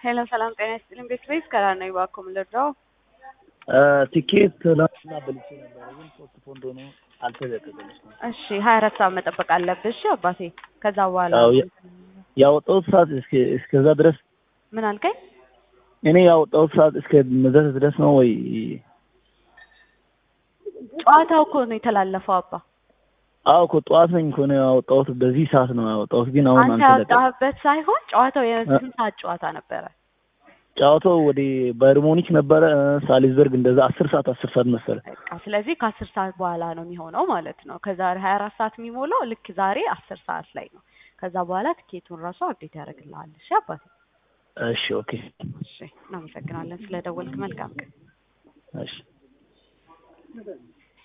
ሄሎ ሰላም ጤና ይስጥልኝ። ቤት ቤት ከራር ነው እባክዎ ምን ልርዳው? ቲኬት ትናንትና በልቼ ነበረ፣ ግን ሶስት ፖንድ ሆኖ አልተለቀቀልኝም። እሺ ሀያ አራት ሰዓት መጠበቅ አለብህ። እሺ አባቴ። ከዛ በኋላ አዎ፣ ያ- ያወጣሁት ሰዓት እስከ- እስከዛ ድረስ ምን አልከኝ? እኔ ያወጣሁት ሰዓት እስከ መድረስ ድረስ ነው ወይ? ጨዋታው እኮ ነው የተላለፈው አባ። አዎ እኮ ጠዋት ነኝ እኮ ነው ያወጣሁት። በዚህ ሰዓት ነው ያወጣሁት፣ ግን አሁን አንተ አልተለቀቀም። ያወጣህበት ሳይሆን ጨዋታው የስንት ሰዓት ጨዋታ ነበረ? ጨዋታው ወደ ባየር ሙኒክ ነበረ፣ ሳሊዝበርግ እንደዛ አስር ሰዓት አስር ሰዓት መሰለ። በቃ ስለዚህ ከአስር ሰዓት በኋላ ነው የሚሆነው ማለት ነው። ከዛሬ ሀያ አራት ሰዓት የሚሞላው ልክ ዛሬ አስር ሰዓት ላይ ነው። ከዛ በኋላ ትኬቱን ራሱ አብዴት ያደርግልሃል። እሺ አባቴ። እሺ ኦኬ፣ እሺ እናመሰግናለን ስለደወልክ። መልካም ቀን። እሺ